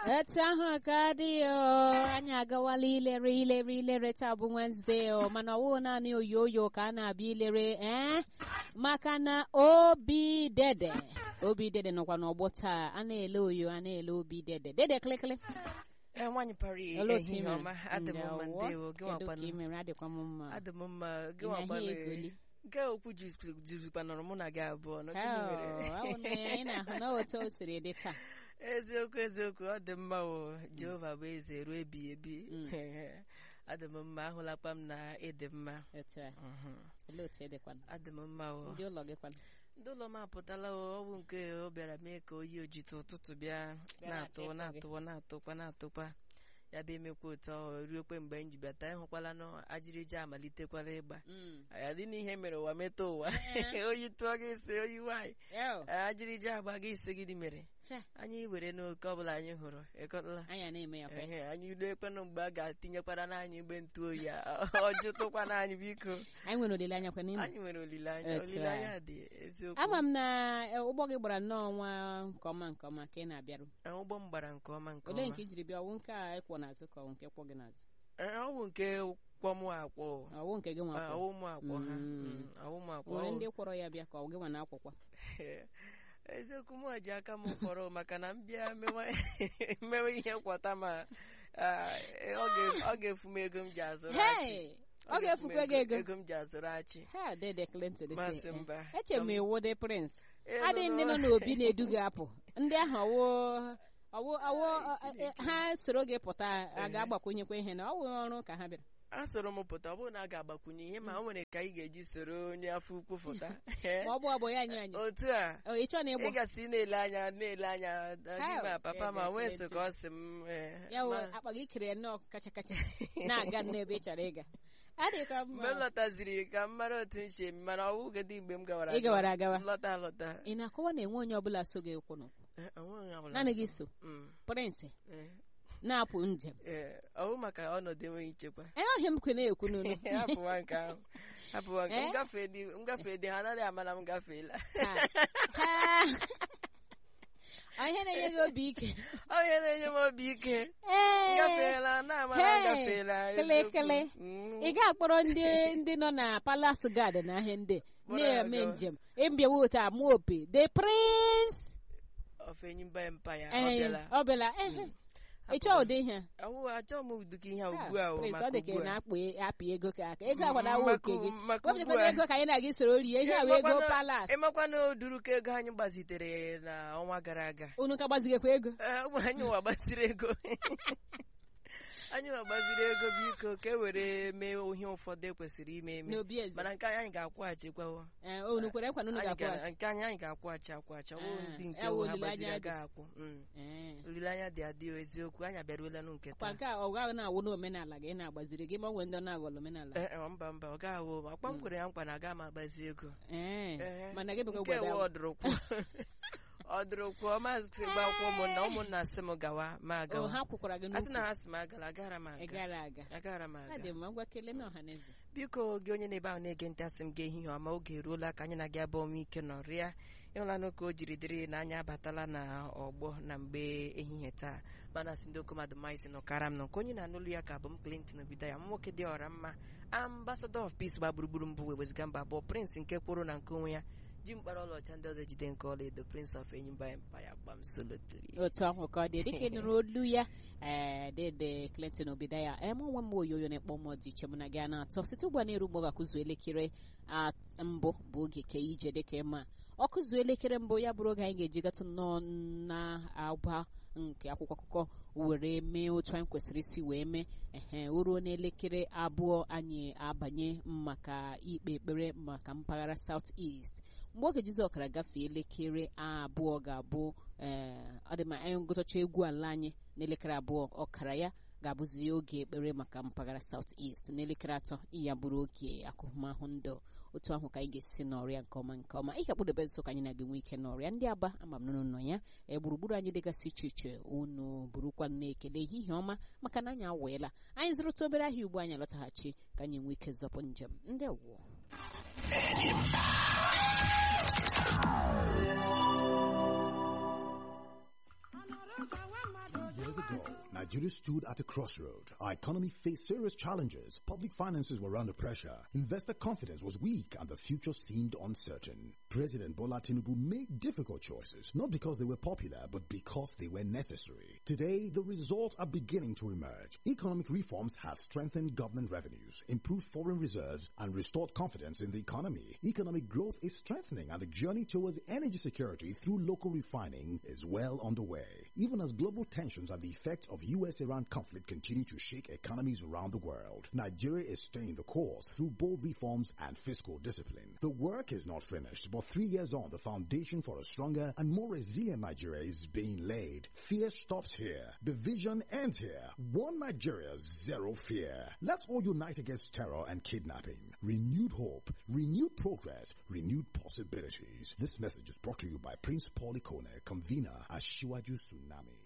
etu ahụ ka dị o anyị agawala ilere ilere ilere taa bụ Wednesday o mana ọwụ naanị oyoyo ka a na-abịa ilere ee maka na obi dede obi dede nọkwa n'ọgbọ taa a na-ele oyo a na-ele obi dede dede kịlịkịlị ee nwaanyị pari Olee otu ị ehihie mere? ọma adị m mma Ndewo. ndewo gị Kedu ka ị nwakwanụ mere adịkwa m mma adị m mma gị Ị na-ahịa nwakwanụ egoli? nke okwu juzukwanụrụ mụ na gị abụọ nọ gịnị Hell, mere ọ bụ na anyị na-ahụ na otu o siri dị taa eziokwu eziokwu ọ dị mma o jehova bụ eze ruo ebighị ebi adị m mma ahụlakwa m na ịdị mma otu a Mhm. olee otu ị dịkwanụ adị m mma o ndị ụlọ gị kwanụ ndị ụlọ m apụtala o ọ bụ nke o bịara mee ka oyi ojite ụtụtụ bịa Bịa na-atụ na-achọ ịkpọ gị. na-atụwa na-atụkwa na-atụkwa ya bụ emekwa otu ahụ ruokwe mgbe m ji bịata ịhụkwala na ajịrịja amalitekwala ịgba Mm. ya dị n'ihe mere ụwa metụ ụwa oyi tụọ gị isi oyi nwaanyị Ew, ajịrịja agba gị isi gịnị mere che, anyị were n'oke ọbụla anyị hụrụ ịkọtala anyị a na-eme ya kwa ehe anyị ruo ekwenụ mgbe a ga-atinyekwara n'anyị mgbe ntụ oyi a ọ jụtụkwa n'anyị biko anyị nwere olileanya kwa n'ime anyị nwere olileanya Etu a. olileanya dị eziokwu ama m na e, ụgbọ gị gbara nnọọ nwa nke ọma nke ọma ka ị na-abịaru Ee, ụgbọ m gbara nke ọma nke olee ọma nke i jiri bịa ọwụ nke a ịkwọ n'azụ ka ọwụ nke kwọ gị n'azụ Ee, ọ bụ nke kwọ mụ akwọ ọwụ nke gị nwa kwọ ọwụ mụ akwọ ha Mm. Mm, ọwụ mụ akwọ nwere ọ- ndị kwọrọ ya bịa ka ọ gị nwa na-akwọkwa eziokwu mụ ji aka m kpọrọ maka na m bịa mewe mewe ihe kwọta ma ah, ọ ga- ọ ga-efu m ego m ji azụrụ achị Hey! ọ ga-efukwa gị ego ego m ji azụrụ achị ha dede Clinton dị Masị sị, eh, mba. eche m iwu dị Prince Ee, adị nọ ndị nọ n'ọ- n'obi na-edu gị apụ ndị ahụ ọwụ ọwụ ọwụ Chineke. ha soro gị pụta a ga-agbakwunyekwa ihe na ọ wụ ọrụ ka ha bịara a soro m pụta ọ bụrụ na a ga-agbakwunye ihe ma o nwere ka ị ga-eji soro onye afọ ukwu pụta ma ọ bụ ọbụ ya anyị anyị otu a Ọ, ị chọọ na ị ịgbọ gasị na-ele anya na-ele anya Hell, ma papa ma ebe nwee plenty. so ka ọ sị m eh, ya wụ ma- akpa gị kere nnọọ kacha kacha na-aga n'ebe ị chọrọ ịga adị ka mgbe m mma lọtaziri ka m mara otu m si eme mana ọ bụgodi mgbe m gawara Ị gawara agawa. m lọta alọta ị na-akọwa na enwe onye ọbụla so gị ụkwụ n'ụkwụ Eh, onweghị onye ọbụla naanị so. gị so Mm, Prince eh, na-apụ njem eh, ọ bụ maka ọnọdụ enweghị nchekwa ee ọhịa m kwe na-ekwu n'ụlọ hapụwa nke ahụ hapụwa nke Eh? ngafe dị ngafe dị ha anaghị ama na m gafeela ihe na-enye gị obi ike onye na-enye m obi ike ee gafeela na-ama na m Hey, gafeela kele eziokwu. kele. Mm. ị ga-akpọrọ ndị ndị nọ na Palace Garden na ahịa ndị Kpọrọ na-eme ya gawa. njem ịbịawa otu amụ opi the prince of Enyimba Empire ọ Ee, bịala ọ bịala ehe. ị chọọ ụdị ihe a? awụ achọ m ụdịka ihe a Ah, ugbu a o, Prince, maka ọ dị ka ị ugbu a na-akpụ apị ego ka aka ego Mm, agbada awa maka- oke gị maka ugbu wepụtakwana a. ego ka anyị na gị soro rie ihe a wee ego Palace ịmakwana oduru ka ego anyị gbazitere na ọnwa gara aga unu ka gbazigekwa ego Ee, ụmụ anyị nwa gbaziri ego anyị nwa gbaziri ego biko ka e were mee ihe ụfọdụ ekwesịrị ime eme n'obi eze mana nke anyị anyị ga-akwụghachikwawo Ee, unu kwere nkwa na unu Anyị ga-akwụ ga- nke anyị anyị ga-akwụghachi akwụghachi ọ bụrụ Ah, ndị nke ya wụ ụwa ha olileanya gbaziri dị. agaghị akwụ Mm. olileanya dị adị o, eziokwu anyị abịaruolanụ nke kwa taa nke a ọ gaghị na-awụ n'omenala gị na-agbaziri gị ma ọ nwere ndị ọ na-aghọlọ omenala Ee, e, mba mba ọ gaghị awụ akpa m kwere ya nkwa na aga m agbazi ego ee Ee, mana gị bụkwa nke gbada ewe ọdụrụkwụ ọdụrụkwụ ọmazị gbakwụ ụmụnna ụmụnna sị m gawa ma o agawa ha kwukwara gị a sị na n'ukwu ha sị m agala agara m ị aga gara aga agara m ha aga dị mma ngwa kelee na ọha na eze biko gị onye na-ebe ahụ na-ege ntị asị m gị ehihie ọma oge eruola ka anyị na gị abụọ nwee ike nọrịa ịhụlanụ ka o jiri dịrị na anyị abatala na ọgbọ na mgbe ehihie taa mana sị ndị okomadu maịsị nọkara m nọ nke onye na-anụlu ya ka bụ m Clinton obido ya m nwoke dị ọra mma ambassador of peace gba gburugburu mbụ wee weziga mba abụọ prince nke kwụrụ na nke onwe ya ji mkpara ọlaọcha ndị ọzọ jide nke ọla edo prince of enyimba empire gbam solotly otu ahụ ka ọ dị dịka ị nụrụ olu ya ee dede Clinton Obidaya eme onwe m oyoyo na-ekpọ m dị iche mụ na gị a na-atọ site ugbu a na-eru mgbe ọ ga-akụzu elekere at- mbụ bụ oge ka ije dịka ịma ọ kụzuo elekere mbụ ya bụrụ oge anyị ga-eji gatụ nnọọ na-agba nke akwụkwọ akụkọ were mee otu anyị kwesịrị isi wee mee ehe o ruo n'elekere abụọ anyị abanye maka ikpe ekpere maka mpaghara South East mgbe oge Jizọs ọkara gafee elekere abụọ ga-abụ ee ọ dị ma anyị gụtacha egwu ala anyị n'elekere abụọ ọkara ya ga-abụzi oge ekpere maka mpaghara South East n'elekere atọ ya bụrụ oge akụmahụ ndụ otu ahụ ka anyị ga-esi n'ọrịa nke ọma nke ọma ihe kpụdebe nso ka anyị na-ga-enwe ike n'ọrịa ndị aba ama m nụnụ nọ ya ee gburugburu anyị dịgasị iche iche unu burukwa na-ekele ehihie ọma maka na anyị aweela anyị zụrụta obere ahịa ugbu anyị alọtaghachi ka anyị nwee ike zọpụ njem ndị wụọ Years ago. Nigeria stood at a crossroad. Our economy faced serious challenges. Public finances were under pressure. Investor confidence was weak and the future seemed uncertain. President Bola Tinubu made difficult choices, not because they were popular, but because they were necessary. Today, the results are beginning to emerge. Economic reforms have strengthened government revenues, improved foreign reserves, and restored confidence in the economy. Economic growth is strengthening and the journey towards energy security through local refining is well underway. Even as global tensions and the effects of US-Iran conflict continue to shake economies around the world, Nigeria is staying the course through bold reforms and fiscal discipline. The work is not finished, but three years on, the foundation for a stronger and more resilient Nigeria is being laid. Fear stops here. Division ends here. One Nigeria, zero fear. Let's all unite against terror and kidnapping. Renewed hope, renewed progress, renewed possibilities. This message is brought to you by Prince Paul Ikone, convener at Shiwaju Tsunami.